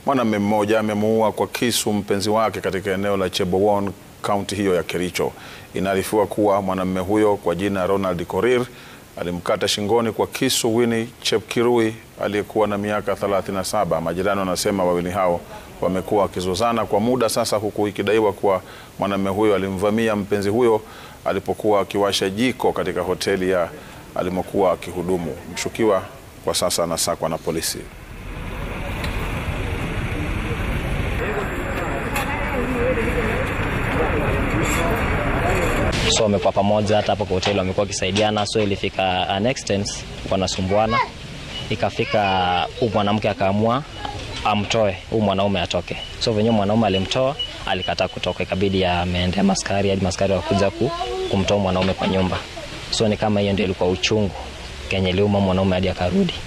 Mwanamume mmoja amemuua kwa kisu mpenzi wake katika eneo la Chebowon, kaunti hiyo ya Kericho. Inaarifiwa kuwa mwanamume huyo kwa jina Ronald Korir alimkata shingoni kwa kisu Winnie Chepkirui aliyekuwa na miaka 37. Majirani wanasema wawili hao wamekuwa wakizozana kwa muda sasa, huku ikidaiwa kuwa mwanamume huyo alimvamia mpenzi huyo alipokuwa akiwasha jiko katika hoteli ya alimokuwa akihudumu. Mshukiwa kwa sasa anasakwa na polisi. so wamekuwa pamoja, hata hapo kwa hoteli wamekuwa wakisaidiana, so ilifika an extent wanasumbuana, ikafika huu mwanamke akaamua amtoe huu mwanaume atoke. So venyewe mwanaume alimtoa, alikataa kutoka, ikabidi ameendea maskari hadi maskari wakuja ku, kumtoa mwanaume kwa nyumba. So ni kama hiyo ndio ilikuwa uchungu kenye liuma mwanaume hadi akarudi.